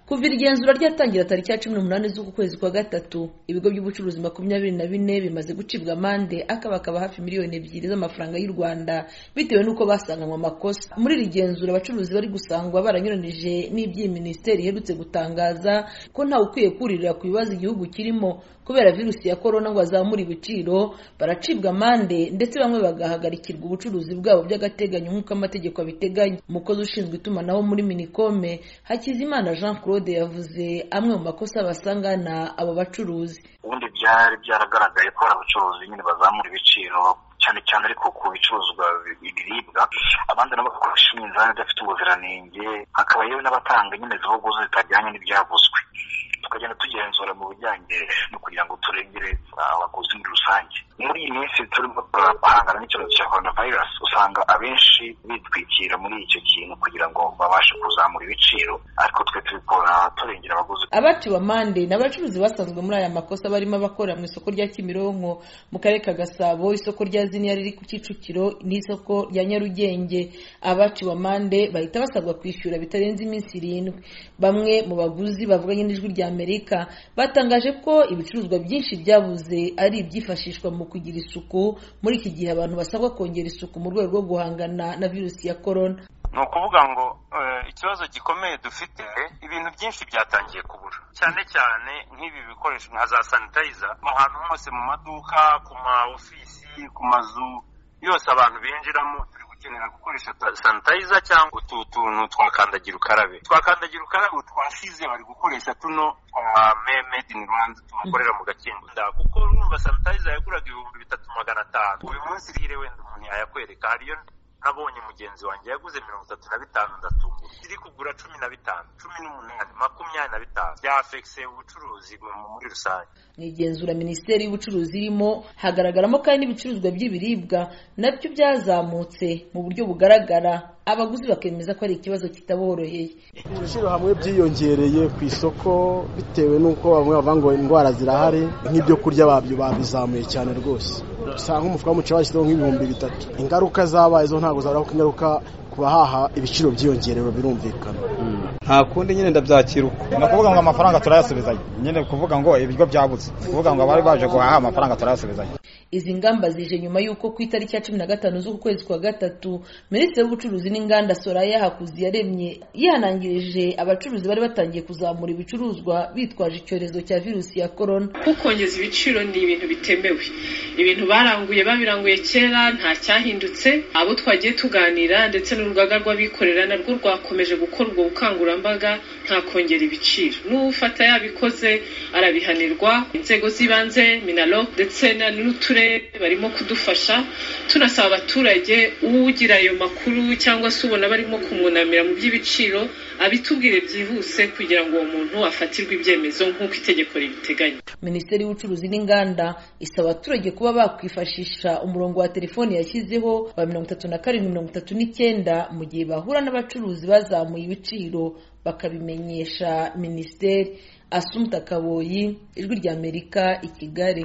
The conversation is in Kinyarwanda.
kuva iri genzura ryatangira tariki ya cumi n'umunani z'uku kwezi kwa gatatu ibigo by'ubucuruzi makumyabiri na bine bimaze gucibwa amande akabakaba hafi miliyoni ebyiri z'amafaranga y'u rwanda bitewe n'uko basanganywe amakosa muri iri genzura abacuruzi bari gusangwa baranyuranije n'iby'iyi minisiteri iherutse gutangaza ko ntawe ukwiye kuririra ku bibazo igihugu kirimo kubera virusi ya korona ngo azamure ibiciro baracibwa amande ndetse bamwe bagahagarikirwa ubucuruzi bwabo by'agateganyo nk'uko amategeko abiteganya umukozi ushinzwe itumanaho muri minikome hakizimana jean claude yavuze amwe mu makosa basangana abo bacuruzi ubundi byari byaragaragaye ko hari abacuruzi nyine bazamura ibiciro cyane cyane ariko ku bicuruzwa ibiribwa abandi nabo bakoresha iminzani idafite ubuziranenge hakaba yewe n'abatanga nyine ziboguzi zitajyanye n'ibyaguzwe tukagenda tugenzura mu bijyanye no kugira ngo turengere abaguzi muri rusange muri iyi minsi turimo guhangana n'icyorezo cya korona virusi usanga abenshi bitwikira muri icyo kintu kugira ngo babashe kuzamura ibiciro ariko twe tubikora turengera abaguzi abaciwe amande ni abacuruzi basanzwe muri aya makosa barimo abakorera mu isoko rya kimironko mu karere ka gasabo isoko rya ziniya riri ku kicukiro n'isoko rya nyarugenge abaciwe amande bahita basabwa kwishyura bitarenze iminsi irindwi bamwe mu baguzi bavuganye n'ijwi rya amerika batangaje ko ibicuruzwa byinshi byabuze ari ibyifashishwa mu kugira isuku muri iki gihe abantu basabwa kongera isuku mu rwego rwo guhangana na virusi ya korona ni ukuvuga ngo ikibazo gikomeye dufite ibintu byinshi byatangiye kubura cyane cyane nk'ibi bikoresho nka za sanitayiza ahantu hose mu maduka ku ma ofisi ku mazu yose abantu binjiramo turi gukenera gukoresha sanitayiza cyangwa utu tuntu twakandagira ukarabe twakandagira ukarabe twasize bari gukoresha tuno twa made in rwanda tubakorera mu gakingo kuko urumva sanitayiza yaguraga ibihumbi bitatu magana atanu uyu munsi rire wenda umuntu yayakwereka hariyo nabonye mugenzi wanjye yaguze mirongo itatu na bitanu ndatunga iri kugura cumi na bitanu cumi n'umunani makumyabiri na bitanu byafekise ubucuruzi muri rusange mu igenzura minisiteri y'ubucuruzi irimo hagaragaramo kandi n'ibicuruzwa by'ibiribwa nabyo byazamutse mu buryo bugaragara abaguzi bakemeza ko ari ikibazo kitaboroheye ibiciro hamwe byiyongereye ku isoko bitewe n'uko bamwe bavuga ngo indwara zirahari nk'ibyo kurya babyo babizamuye cyane rwose usanga umufuka w'umuceri bashyizeho nk'ibihumbi bitatu ingaruka zabaye zo ntabwo zabura ko ingaruka bahaha ibiciro byiyongerewe birumvikana nta kundi nyine ndabyakira uko ni ukuvuga ngo amafaranga turayasubizanya nyine kuvuga ngo ibigo byabutse kuvuga ngo abari baje guhaha amafaranga turayasubizanya izi ngamba zije nyuma y'uko ku itariki ya cumi na gatanu z'uku kwezi kwa gatatu minisitiri w'ubucuruzi n'inganda soraya hakuzi yaremye yihanangirije abacuruzi bari batangiye kuzamura ibicuruzwa bitwaje icyorezo cya virusi ya korona kukongeza ibiciro ni ibintu bitemewe ibintu baranguye babiranguye kera nta cyahindutse abo twagiye tuganira ndetse n'urugaga rw'abikorera narwo rwakomeje gukora ubwo bukangurambaga nta kongera ibiciro n'ufata yabikoze arabihanirwa inzego z'ibanze minaro ndetse n'uturere barimo kudufasha tunasaba abaturage ugira ayo makuru cyangwa se ubona barimo kumwunamira mu by'ibiciro abitubwire byihuse kugira ngo uwo muntu afatirwe ibyemezo nk'uko itegeko ribiteganya minisiteri y'ubucuruzi n'inganda isaba abaturage kuba bakwifashisha umurongo wa telefoni yashyizeho wa mirongo itatu na karindwi mirongo itatu n'icyenda mu gihe bahura n'abacuruzi bazamuye ibiciro bakabimenyesha minisiteri asumta kaboyi ijwi ry'amerika i kigali